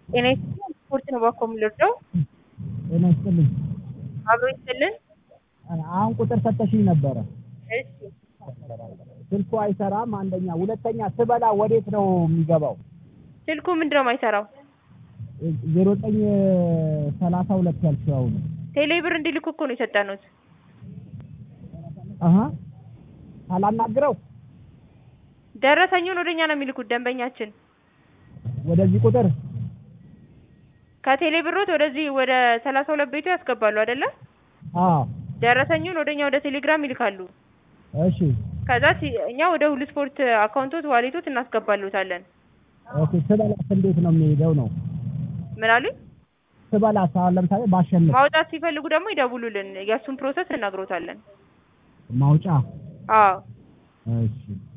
ጤና ይስጥልኝ ስፖርት ነው ባኮ የምንወደው ጤና ይስጥልኝ። አብሮ ይስጥልን። አሁን ቁጥር ሰጠሽኝ ነበረ። እሺ ስልኩ አይሰራም። አንደኛ፣ ሁለተኛ ስበላ ወዴት ነው የሚገባው? ስልኩ ምንድን ነው የማይሰራው? ዜሮ ዘጠኝ ሰላሳ ሁለት ያልሽው አሁን ቴሌ ብር እንዲልኩ እኮ ነው የሰጠኑት። አሀ ሳላናግረው ደረሰኙን ወደኛ ነው የሚልኩት ደንበኛችን ወደዚህ ቁጥር ከቴሌ ብሮት ወደዚህ ወደ ሰላሳ ሁለት ቤቱ ያስገባሉ አይደለ? አዎ ደረሰኙን ወደኛ ወደ ቴሌግራም ይልካሉ። እሺ ከዛ ሲ- እኛ ወደ ሁሉ ስፖርት አካውንቶት ዋሌቶት እናስገባሉታለን። ኦኬ ስበላስ እንዴት ነው የሚሄደው ነው ምን አሉኝ? ስበላስ አሁን ለምሳሌ ባሸንፍ ማውጣት ሲፈልጉ ደግሞ ይደውሉልን። የእሱን ፕሮሰስ እነግሮታለን። ማውጫ አዎ እሺ